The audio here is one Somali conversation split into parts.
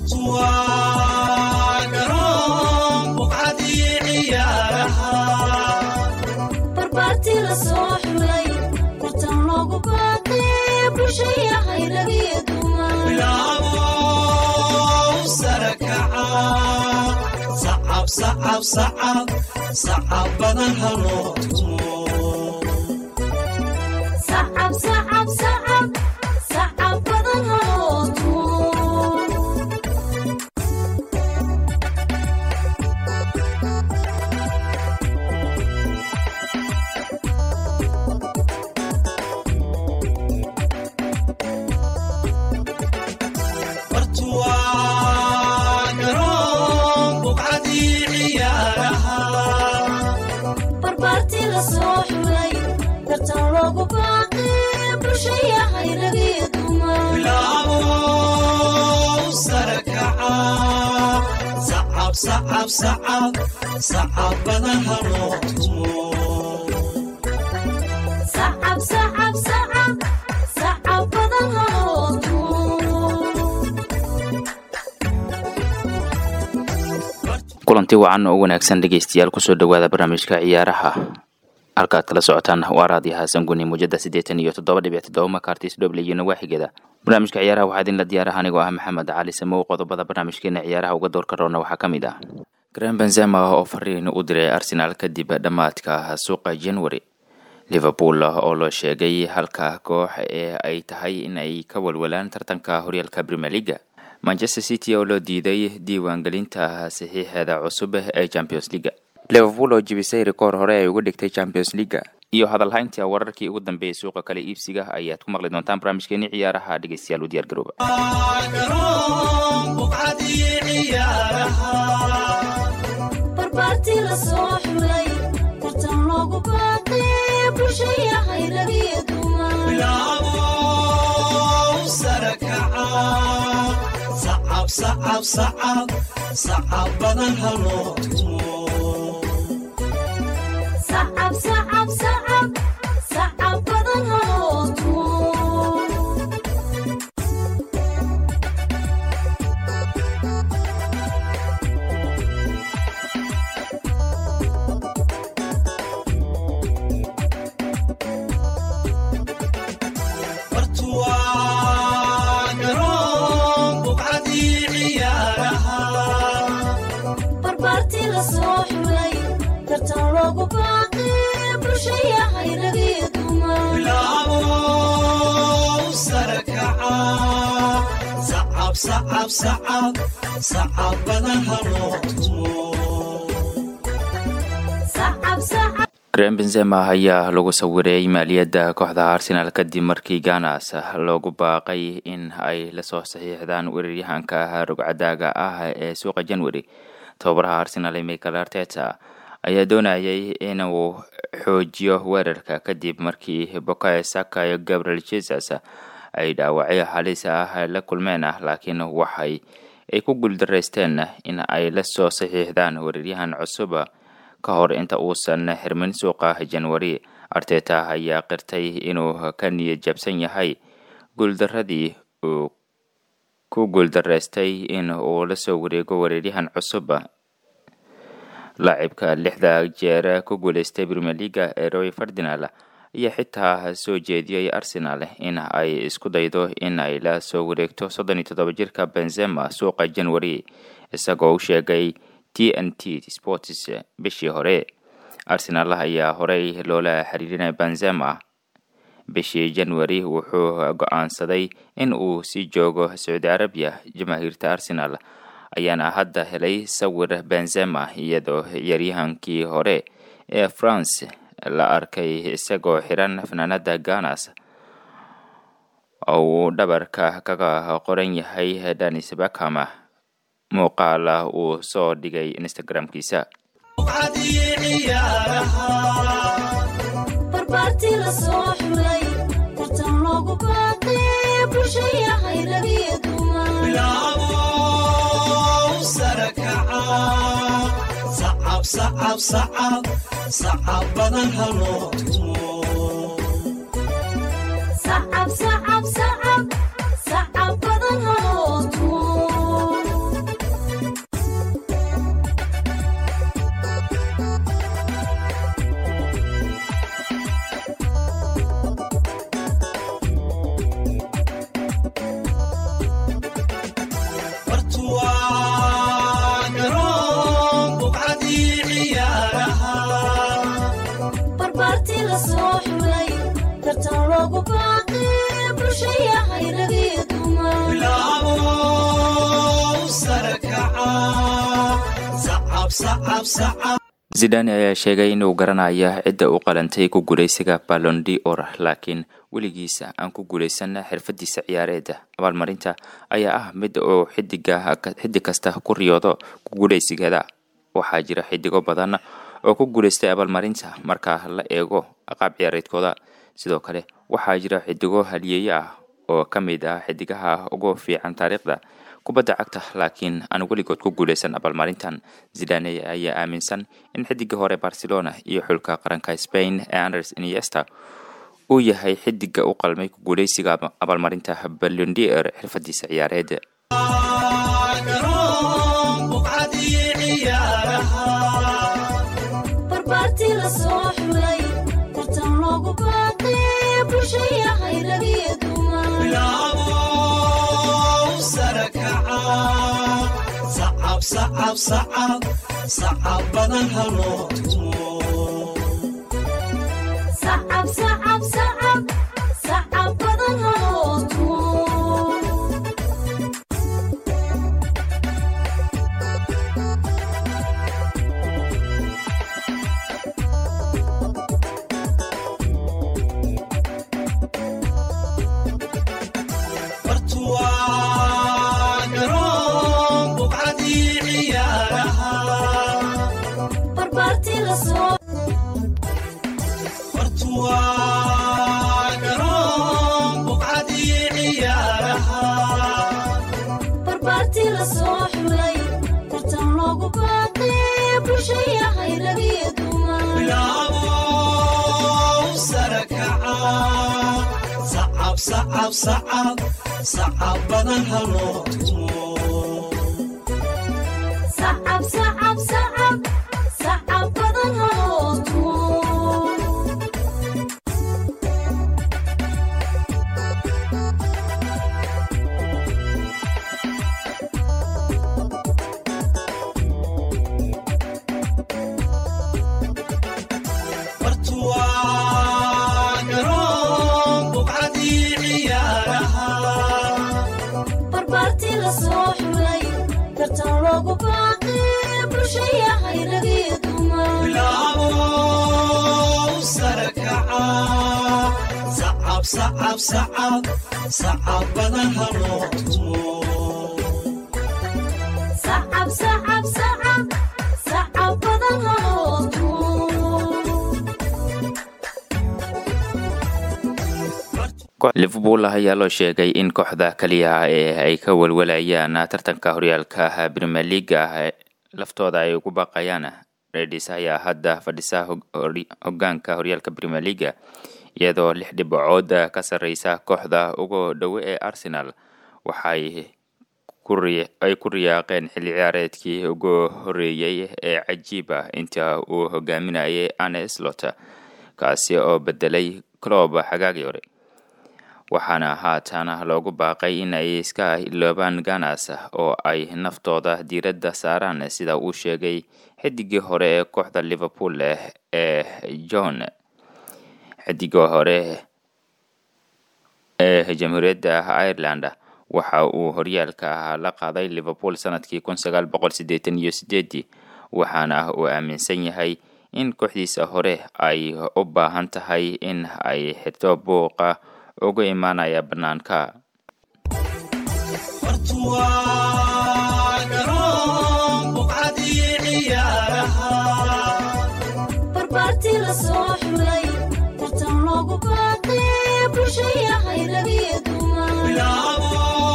barbaartii la soo xulay tartan loogu baaqay bulshaya hayragiyo dumansacab badan haloo tumo barbaartii la soo xulay tartan loogu baaqay bulshaya hayragiyo dumansacab badan haloo tumo kulanti wacan oo wanaagsan dhegeystayaal kusoo dhowaada barnaamijka ciyaaraha halkaad kala socotaan waa raadiyo xasan guni muujada siddeetan iyo toddoba dhibic toddoba makartis dhoble iyo nawaaxigeeda barnaamijka ciyaaraha waxaa idinla diyaaraha anigoo ah maxamed cali samow qodobada barnaamijkeena ciyaaraha uga doorka roona waxaa ka mid ah graham benzema oo fariin u diray arsenaal kadib dhammaadka suuqa january liverpool oo loo sheegay halka koox ee ay tahay in ay ka walwalaan tartanka horyaalka premier leaga manchester city oo loo diiday diiwaangelinta saxiixeeda cusub ee champions leaga liverpool oo jibisay rikoor hore ay uga dhigtay champions leaga iyo hadalhaynta wararkii ugu dambeeyay suuqa kale iibsiga ayaad ku maqli doontaan barnaamijkeeni ciyaaraha dhegeystayaal u diyaar garooba barbaartii la soo xulay tartan loogu baaqay bulshaya hayragiyo dumansacab badan haloo tumo barbaartii la soo xulay tartan loogu baaqay bulshaya hayragiyo dumansacab graham benzema ayaa lagu sawiray maaliyadda kooxda arsenal kadib markii ganas loogu baaqay in ay lasoo saxiixdaan weeraryahanka rogcadaaga ah ee suuqa january tababaraha arsenal ee michael arteta ayaa doonayay inuu xoojiyo weerarka kadib markii bokayo saka iyo gabriel jesus ay dhaawacyo halis ah la kulmeen ah laakiin waxay ay ku guuldaraysteen in ay lasoo saxiixdaan weeraryahan cusub ka hor inta uusan xirmin suuqa january arteta ayaa qirtay inuu ka niyad jabsan yahay guuldaradii uu ku guuldaraystay in uu lasoo wareego weeraryahan cusub laacibka lixda jeer ku guuleystay premier leaga ee roy ferdinal ayaa xitaa soo jeediyey arsenal in ay isku daydo in ay la soo wareegto soddon iyo toddoba jirka benzema suuqa january isagoo u sheegay t n t sports bishii hore arsenal ayaa horey loola xiriirinay benzema bishii january wuxuu go-aansaday in uu sii joogo sacuudi arabiya jamaahiirta arsenal ayaana hadda helay sawir benzema iyadoo yaryahankii hore ee france la arkay isagoo xiran fanaanada ganas oo uu dhabarka kaga qoran yahay danis bakama muuqaala uu soo dhigay instagramkiisa barbaartii la soo xulay tartan loogu baaqay bulshaya hayragiyo duman sacab badan haloo tumo loogu baaqay bulshayahay ragii dumar zidane ayaa sheegay inuu garanaya cidda u qalantay ku guulaysiga balondi or laakiin weligiisa aan ku guulaysan xirfadiisa ciyaareeda abaalmarinta ayaa ah mid uu xidiga xidig kasta ku riyoodo ku guulaysigeeda waxaa jira xidigo badan oo ku guulaystay abaalmarinta marka la eego qaab ciyaareedkooda sidoo kale waxaa jira xidigo haliyeeye ah oo ka mid ah xidigaha ugu fiican taariikhda kubadda cagta laakiin aan weligood ku guulaysan abaalmarintan zidane ayaa aaminsan in xidiga hore barcelona iyo xulka qaranka spain ee anders iniesta uu yahay xidiga u qalmay ku guulaysiga abaalmarinta balondier xirfadiisa ciyaareed barbaartii la soo xulay tartan loogu baaqay bulshayahay ragii dumar sacab sacab sacab sacab badan haloo tumo barbaartii la soo barbaartii la soo xulay tartan loogu baaqay bulshayahay ragii dumar sacab sacab sacab sacab badan haloo tumo barbaartii la soo xulay tartan loogu baaqay bulshayahay ragii dumar sacab sacab sacab sacab badan haloo tumo liverpool ayaa loo sheegay in kooxda kaliya ee ay ka welwalayaan tartanka horyaalka premier leaga laftooda ay ugu baaqayaan redis ayaa hadda fadhisa hogaanka horyaalka premier leaga iyadoo lix dhibacood ka sareysa kooxda ugu dhowe ee arsenal waxay ay ku riyaaqeen xilli ciyaareedkii ugu horeeyey ee cajiib ah inta uu hogaaminayay ane slot kaasi oo bedelay clob xagaagii hore waxaana haatan loogu baaqay in ay iska iloobaan ganas oo ay naftooda diiradda saaraan sida uu sheegay xidigii hore ee kooxda liverpool ee john xidigii hore ee jamhuuriyadda ireland waxa uu horyaalka la qaaday liverpool sanadkii kun sagaal boqol sideetan iyo sideedii waxaana uu aaminsan yahay in kooxdiisa hore ay u baahan tahay in ay xirto buuqa uga imaanaya banaanka barbaartii la soo xulay tartan loogu baaqay bulshayahay ragii dumar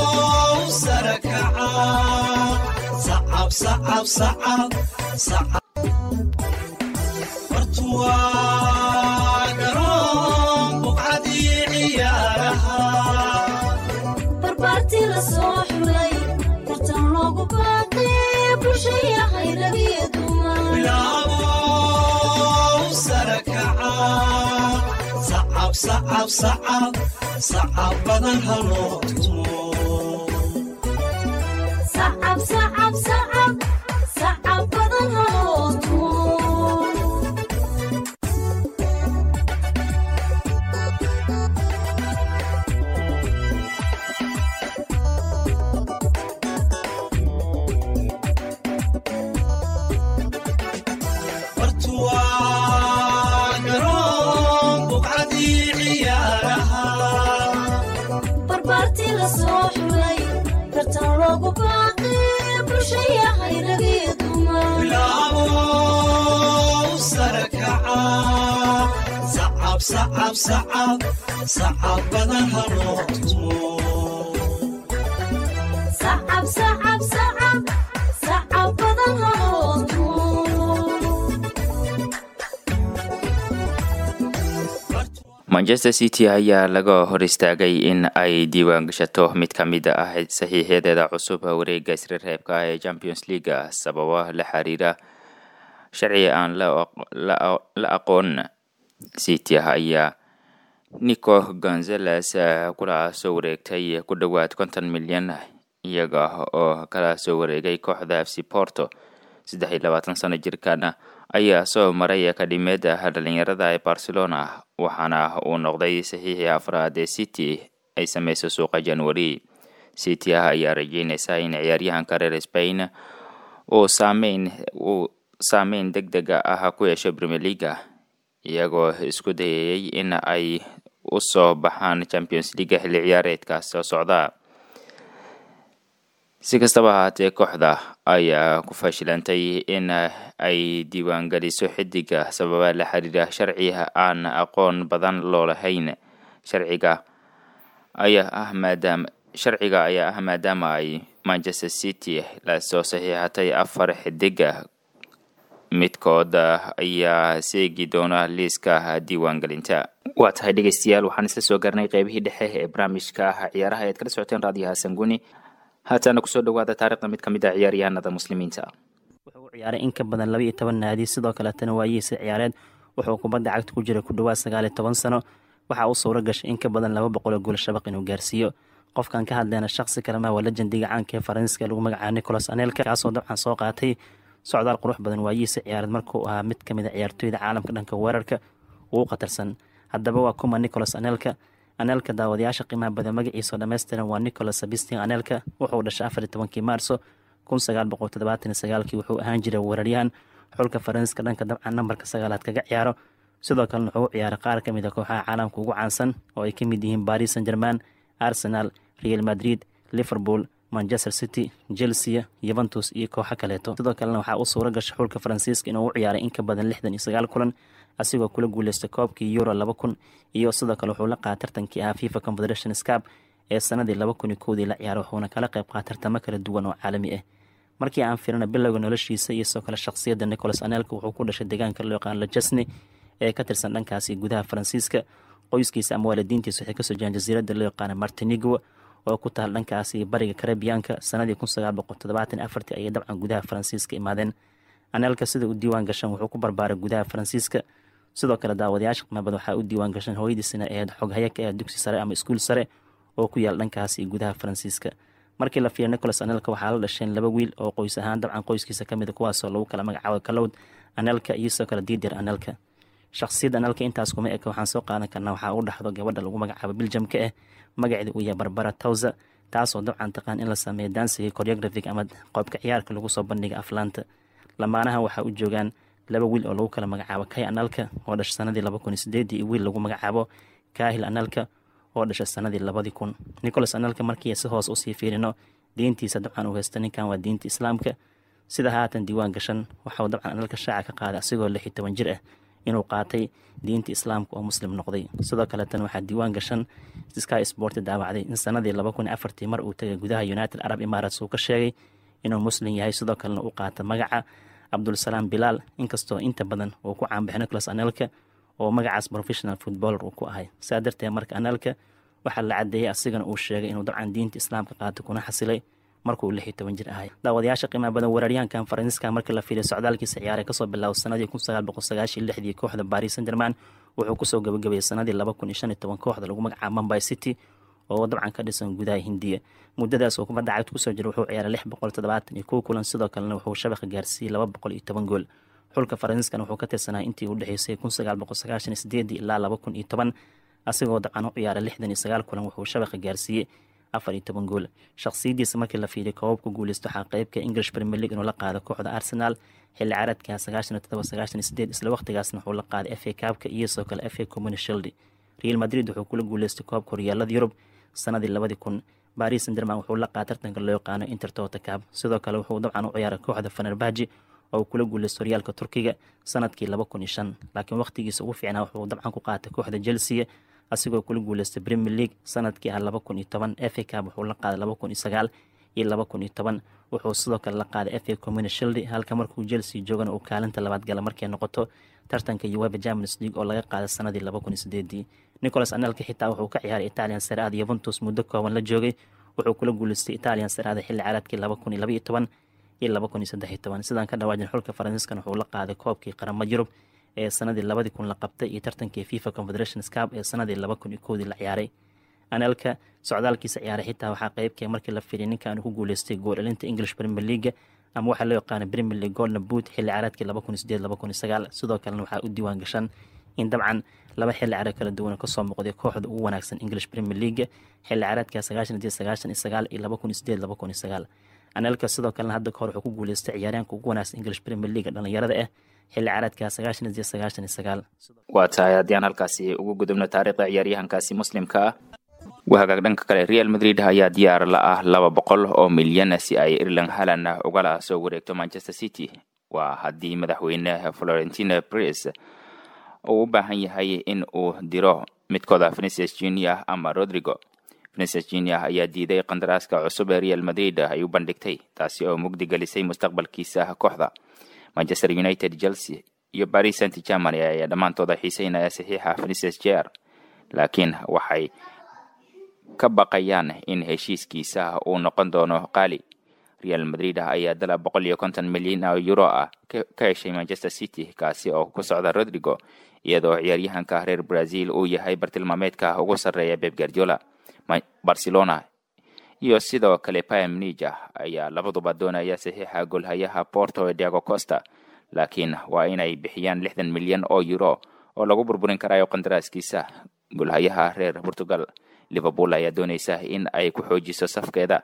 barbaartii la soo xulay tartan loogu baaqay bulshayahay ragii dumar sacab sacab sacab sacab badan haloo tumo loo xulay tartan loogu baaqay bulsha yahay rag iyo dumar bilaabow sare kaca sacab sacab sacab sacab badan ha loo tumo sacab sacab sacab sacab badan haloo tumo manchester city ayaa laga hor istaagay in ay diiwaan gashato mid ka mid ah saxiixyadeeda cusub wareega isrereebka ah ee champions league sababo la xiriira sharci aan la aqoon city ayaa nico gonzales kula soo wareegtay ku dhowaad konton milyan iyaga oo kala soo wareegay kooxda fc porto saddex iyo labaatan sano jirkan ayaa soo maray akadhimiyada dhalinyarada ee barcelona waxaana uu noqday saxiixii afraad ee city ay sameyso suuqa january city ah ayaa rajeyneysa in ciyaaryahanka reer spain uu saameyn uu saameyn deg dega ah ku yeesho premier leaga iyagoo isku dayayay in ay u soo baxaan champions leaga xilli ciyaareedkaas soo socda si kastaba ahaatee kooxda ayaa ku fashilantay in ay diiwaangeliso xidiga sababa la xiriira sharciga aan aqoon badan loo lahayn sharciga ayaa ah maadaama sharciga ayaa ah maadaama ay manchester city lasoo saxiixatay afar xidiga midkood ayaa seegi doona liiska diiwaangelinta waa tahay dhegeystayaal waxaan isla soo garnay qeybihii dhexe ee barnaamijka ciyaaraha ead kala socoteen raadiyaha sanguni haatana kusoo dhawaada taarikhda mid ka mid ah ciyaaryahanada muslimiinta wuxuu u ciyaaray in ka badan laba iyo toban naadi sidoo kaletana waayihiisa ciyaareed wuxuu kubadda cagta ku jiray ku dhawaad sagaal iyo toban sano waxaa u suuro gashay in ka badan laba boqol oo gool shabaq inuu gaarsiiyo qofkan ka hadleyna shaksi kalema waa lejendiga caanka ee faransiiska lagu magacaaba nicolas anelka kaasoo dabcan soo qaatay socdaal qurux badan waayihiisa ciyaareed markuu ahaa mid kamid a ciyaartooyda caalamka dhanka weerarka ugu khatarsan haddaba waa kuma nicolas anelka anelka daawadayaasha qiimaha badan magaciisao dhammaystiran waa nicolas sabistin anelka wuxuu dhashay afar iyo tobankii maarso kun sagaal boqol toddobaatan iyo sagaalkii wuxuu ahaan jiray weeraryahan xulka faransiiska dhanka dabcan nambarka sagaalaad kaga ciyaaro sidoo kalena wuxuu u ciyaaray qaar ka mid a kooxaha caalamka ugu caansan oo ay ka mid yihiin baris san german arsenal real madrid liverpool manchester city chelsea yuventus iyo kooxo kaleeto sidoo kalena waxaa u suuro gashay xulka faransiiska inuu u ciyaaray in ka badan lixdan iyo sagaal kulan asigoo kula guuleystay koobkii euro laba kun iyo sidoo kale wuxuu la qaata tartankii ahaa fifa confederation scap ee sanadii laba kun iyo kowdii la ciyaaray wuxuuna kala qayb qaata tartamo kala duwan oo caalami ah markii aan firina bilowga noloshiisa iyo sidoo kale shakhsiyadda nicolas anelka wuxuu ku dhashay deegaanka loo yaqaan lajesne ee ka tirsan dhankaasi gudaha faransiiska qoyskiisa ama waalidiintiisa waxay kasoo jiraan jasiiradda loo yaqaana martinigo oo ku taal dhankaasi bariga karabiyaanka sanadii kun sagaal boqol toddobaatan afartii ayay dabcan gudaha faransiiska imaadeen anelka sida u diiwaan gashan wuxuu ku barbaaray gudaha faransiiska sidoo kale daawadayaasha qiimabad waxaa u diiwaan gashan hooyadiisina ahayd xoghaya ka ah dugsi sare ama iskuul sare oo ku yaal dhankaasi gudaha faransiiska markii la fiiriya nicolas anelka waxaa la dhasheen laba wiil oo qoys ahaan dabcan qoyskiisa ka mid a kuwaasoo lagu kala magacaabo kalowd anelka iyo sidoo kale diidir anelka shakhsiyadda anelka intaas kuma eka waxaan soo qaadan karnaa waxaa u dhaxdo gabadha lagu magacaabo biljamka ah magaceeda uu yahay barbara towsa taasoo dabcan taqaan in la sameeyo dansiga choreographic ama qoobka ciyaarka lagu soo bandhiga aflaanta lamaanaha waxaa u joogaan laba wiil oo lagu kala magacaabo kay analka oo dhashay sanadii laba kun iyo sideedii iyo wiil lagu magacaabo kahil analka oo dhashay sanadii labadii kun nicolas analka markii si hoos usii fiirino diintiisa dabcan uu haysta ninkan waa diinta islaamka sida haatan diiwaan gashan waxauu dabcan analka shaaca ka qaaday asigoo lix iyo toban jir ah inuu qaatay diinta islaamka oo muslim noqday sidoo kaleetana waxaa diiwaan gashan sky sport daawacday in sanadii laba kun iyo afartii mar uu tagay gudaha united arab emirates uu ka sheegay inuu muslim yahay sidoo kalena u qaata magaca cabdulsalaam bilaal inkastoo inta badan uu ku caanbaxay nicolas anelka oo magacaas professional footballer uu ku ahay saa darteed marka anelka waxaa la cadeeyey asigana uu sheegay inuu dabcan diinta islaamka qaatay kuna xasilay markuu lix iyo toban jir ahay daawadayaasha qiimaha badan weeraryahankan faransiiska markii la fiiriyo socdaalkiisa ciyaaray kasoo bilaabo sanadii kun sagaal boqol sagaashiyo lixdii kooxda baris san german wuxuu kusoo gabagabeeyey sanadii laba kun iyo shan iyo toban kooxda lagu magacaabo mumbai city oo dabcan ka dhisan gudaha hindiya muddadaas oo kubadda cagta kusoo jira wuxuu ciyaaray lix boqol toddobaatan iyo kow kulan sidoo kalena wuxuu shabaqa gaarsiiyey laba boqol iyo toban gool xulka faransiiskan wuxuu ka tirsanaa intii u dhexeysay kun sagaal boqol sagaashan iyo sideedii ilaa laba kun iyo toban asigoo dabcan u ciyaaray lixdan iyo sagaal kulan wuxuu shabaqa gaarsiiyey afar iyo toban gool shakhsiyadiisa markii la fiiriyo koobab ku guuleysto waxaa qeybka english premier league inuu la qaado kooxda arsenal xilli caaradka sagaashan iyo todoba sagaashan iyo sideed isla waqtigaasna wuxuu la qaaday f a kaabka iyo sidoo kale f a communi shield real madrid wuxuu kula guuleystay koobka horyaalada yurub sanadii labadii kun baris sanderman wuxuu la qaada tartanka loo yaqaano intertota cab sidoo kale wuxuu dabcan u ciyaaray kooxda fanerbaji oo kula guuleystay horyaalka turkiga sanadkii laba kun iyo shan laakiin waqtigiisa ugu fiicnaa wuxuu dabcan ku qaatay kooxda chelsea asigoo kula guuleystay premier league sanadkii ah laba kun iyo toban fa cab wuxuu la qaaday laba kun iyo sagaal iyo laba kun iyo toban wuxuu sidoo kale la qaaday fa community shield halka markuu chelsea joogana uu kaalinta labaad gala markay noqoto tartanka uweba champions league oo laga qaaday sanadii laba kun iyo sideedii nicolas anelka xitaa wuxuu ka ciyaaray italian seraada yuventus muddo kooban la joogay wuxuu kula guuleystay italian seraada xilli caraadkii laba kun iyo laba iyo toban iyo laba kun iyo saddex iyo toban sidaan ka dhawaajin xulka faransiiskan wuxuu la qaaday koobkii qaramo yurub ee sanadii labadii kun la qabtay iyo tartankii fifa confederations cup ee sanadii laba kun iyo koodii la ciyaaray anelka socdaalkiisa ciyaaray xitaa waxaa qeybkee markii la firiyay ninkan ku guuleystay gool elinta english premier league ama waxaa loo yaqaana premier league golden boot xilli caraadkii laba kun iyo sideed laba kun iyo sagaal sidoo kalena waxaa u diiwaan gashan in dabcan laba xilli caraad kala duwan kasoo muuqday kooxda ugu wanaagsan english premier league xilli caraadka sagaashan iyo sagaashan iyo sagaal iyo laba kun iyo sideed laba kun iyo sagaal anelka sidoo kalena hadda kahor wuxuu ku guuleystay ciyaaryaanka ugu wanaagsan english premier league dhalinyarada ah xilli caraadka sagaashan iyo sagaashan iyo sagaal waa tahay haddii aan halkaasi ugu gudubno taariikhda ciyaaryahankaasi muslimka ah wahagaag dhanka kale real madrid ayaa diyaar la ah laba boqol oo milyan si ay irland halan ugala soo wareegto manchester city waa haddii madaxweyne florentino pres uu u baahan yahay in uu diro midkooda venicius junior ama rodrigo venicius junior ayaa diiday qandaraaska cusub ee real madrid ay u bandhigtay taasi oo mugdi gelisay mustaqbalkiisa kooxda manchester united chelsea iyo paris saint germany ayaa dhammaantooda xiiseynaya saxiixa venicius jr laakiin waxay ka baqayaan in heshiiskiisa uu noqon doono qaali real madrid ayaa dalab boqol iyo konton milyan oo euro ah ka heshay manchester city kaasi oo ku socda rodrigo iyadoo ciyaaryahanka reer brazil uu yahay bartilmaameedka ugu sarreeya beb guardiola barcelona iyo sidoo kale pamnija ayaa labaduba doonaya saxiixa golhayaha porto ee diago costa laakiin waa inay bixiyaan lixdan milyan oo euro oo lagu burburin karayo qandaraaskiisa golhayaha reer portugal liverpool ayaa doonaysa in ay ku xoojiso safkeeda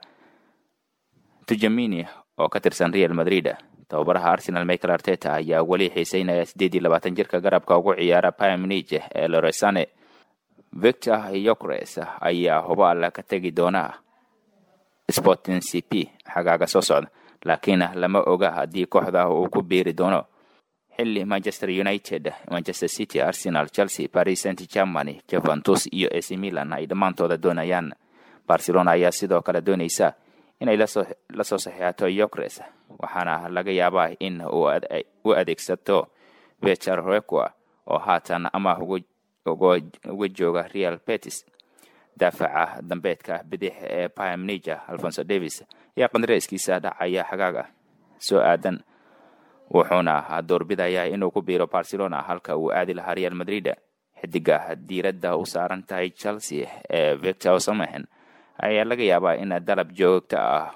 tujamini oo ka tirsan real madrid tababaraha arsenal michael arteta ayaa weli xiiseynaya siddeed iyo labaatan jirka garabka ugu ciyaara pamnij ee loresane victor yokres ayaa hubaal ka tegi doona sporting c p xagaaga soo socda laakiin lama oga haddii kooxda uu ku biiri doono xilli manchester united manchester city arsenal chelsea paris saint germany juventus iyo ac milan ay dhammaantooda doonayaan barcelona ayaa sidoo kale doonaysa inay la soo saxiixato yokres waxaana laga yaabaa in u adeegsato vecher requa oo haatan ama uga jooga real betis daafaca dambeedka bidix ee pamnija alfonso davis ayaa qandareeskiisa dhacaya xagaaga soo aadan wuxuuna doorbidayaa inuu ku biiro barcelona halka uu aadi lahaa real madrid xidiga diiradda u saaran tahay chelsea ee victor osamehen ayaa laga yaabaa in dalab joogto ah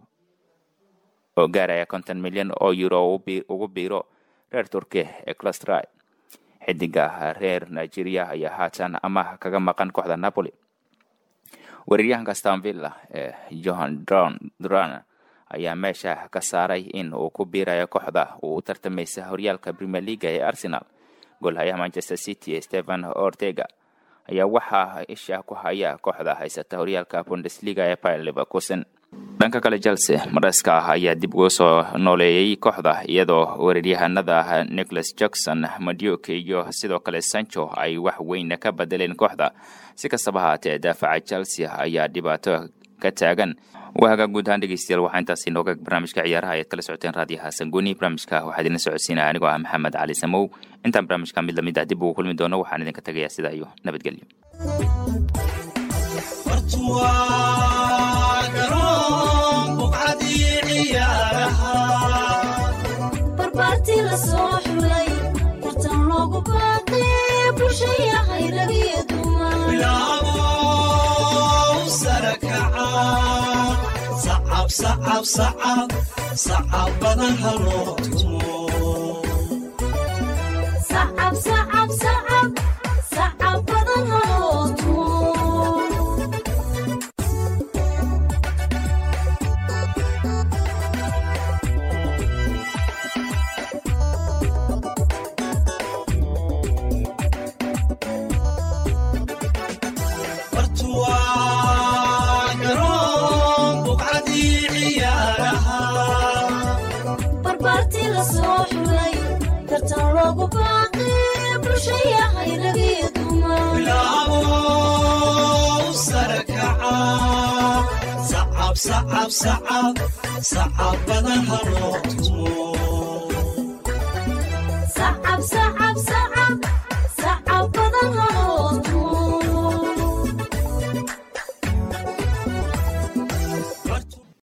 oo gaaraya konton milyan oo euro ugu biiro reer turki ee clustry xidiga reer nigeria ayaa haatan amaah kaga maqan kooxda napoli weeraryahanka stanvilla ee johan duran ayaa meesha ka saaray in uu ku biirayo kooxda uu u tartamaysa horyaalka premier leaga ee arsenal goolhayaha manchester city stephen ortega ayaa waxaa isha ku haya kooxda haysata horyaalka bundesliga ee pile leverkusen dhanka kale chelse maraska ah ayaa dib uga soo nooleeyey kooxda iyadoo weeraryahanada nicholas jackson maduke iyo sidoo kale sancho ay wax weyn ka bedeleen kooxda si kastaba haatee daafaca chelsea ayaa dhibaato ka taagan waaga guud ahaan dhegeystayaal waxaa intaasi inooga barnaamijka ciyaaraha ayaad kala socoteen raadiyaha sanguni barnaamijka waxaa idinla socodsiinaya anigoo ah maxamed cali samow intaan barnaamijka mid lamid ah dib ugu kulmi doono waxaan idinka tegayaa sidaa iyo nabadgelyo barbaartii la soo xulay tartan loogu baaqay bulshayahay ragiyo dumar sacab sacab sacab sacab badan haloo tumo sacab sacab sacab sacab badan haloo tumo bartuwaa garoon soo xulay tartan loogu baaqay bulshayahay ragii dumar bilaabow sare kaca sacab sacab sacab sacab badan haloo